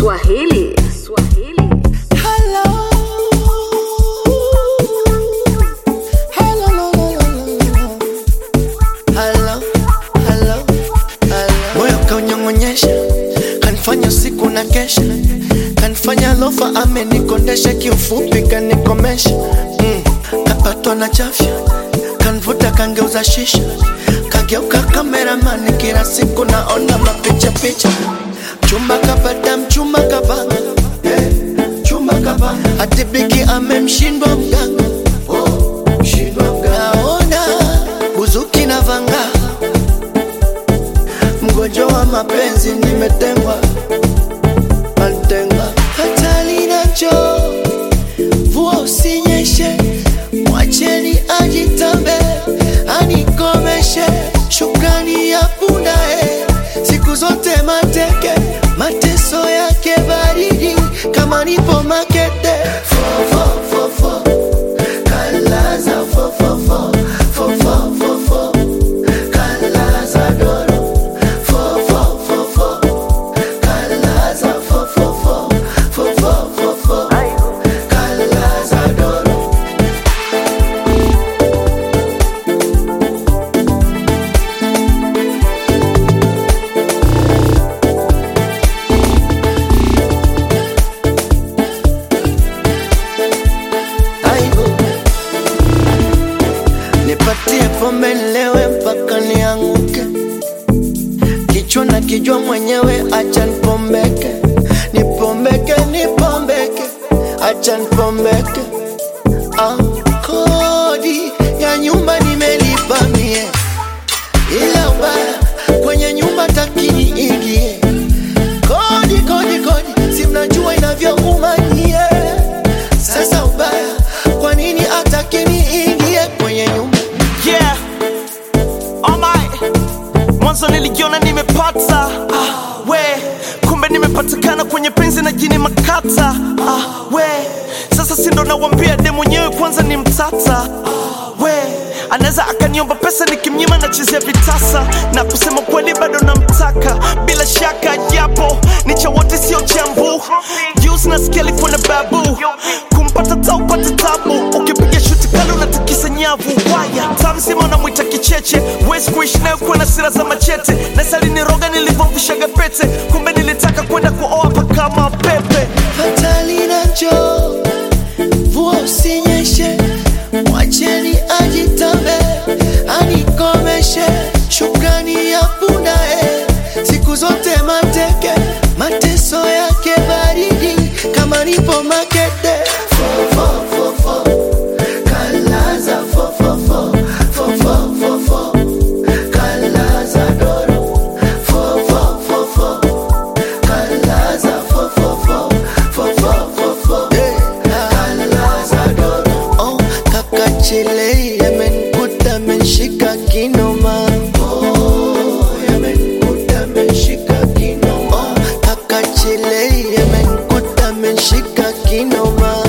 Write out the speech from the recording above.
Swahili. Swahili. Hello. Hello, hello, hello, hello, hello. Moyo kaunyong'onyesha, kanifanya siku na kesha, kanifanya lofa amenikondesha, kiufupi kanikomesha. Mm. Kapatwa na chafya, kanvuta kangeuza shisha, kageuka kameramani, kila siku naona mapicha picha. Chumba kapata mchumba kapanga, eh, chumba kapanga, hati bigi amemshindwa mganga, oh, mshindwa mganga. Naona buzuki na vanga, mgonjwa wa mapenzi nimetengwa, matengwa. Hatari nacho mvua usinyeshe, mwacheni ajitambe, anikomeshe. Shukrani ya punda eh, siku zote mateke, mateso yake baridi kama nipo makete. Fo, fo, fo, fo. Kalaza fo, fo, fo. Fo, fo, fo, fo. Kalaza doro. Fo, fo, fo, fo. Kalaza fo, fo, fo. Fo, fo, fo, fo. Kalaza doro. Aibu. Nipatie pombe nilewe mpaka nianguke, kichwa na kijua mwenyewe, acha nipombeke, nipombeke, nipombeke, acha nipombeke. Ah, kodi ya nyumba nimelipa mie, ila ubaya kwenye nyumba takini ingie kodi kodi kodi, si mnajua inavyouma nyie. Sasa ubaya, kwa nini atakini ingie kwenye nyumba? Yeah. Alright. Mwanzo nilijiona nimepata ah, we kumbe nimepatikana kwenye penzi na jini makata ah, we sasa sindo nawambia de mwenyewe kwanza ni mtata ah, we anaweza akaniomba pesa nikimnyima nachezea vitasa na kusema kweli bado namtaka bila shaka japo ni cha wote sio chambu juice na skeli kuna babu kumpata taupata tabu ukipiga shuti kali unatikisa nyavu waya tamzima unamwita kicheche wezi kuishi nayo kuwa na sira za machete nasaliniroga nilivyomvishaga pete kumbe nilitaka kwenda kuoa pakama pepe Hatari nacho, mvua usinyeshe, mwacheni ajitambe, anikomeshe. Shukrani ya punda eh, siku zote mateke, mateso yake baridi kama nipo makete. Fo, fo, fo, fo. Kalaza fo, fo, fo. Fo, fo, fo, fo. Kalaza doro. Fo, fo, fo, fo. Kalaza fo, fo, fo. Fo, fo, fo, fo. Kalaza doro. Oh, kaka chile yamenikuta amenishika kinoma. Oh, yamenikuta amenishika kinoma. Oh, kaka chile yamenikuta amenishika kinoma.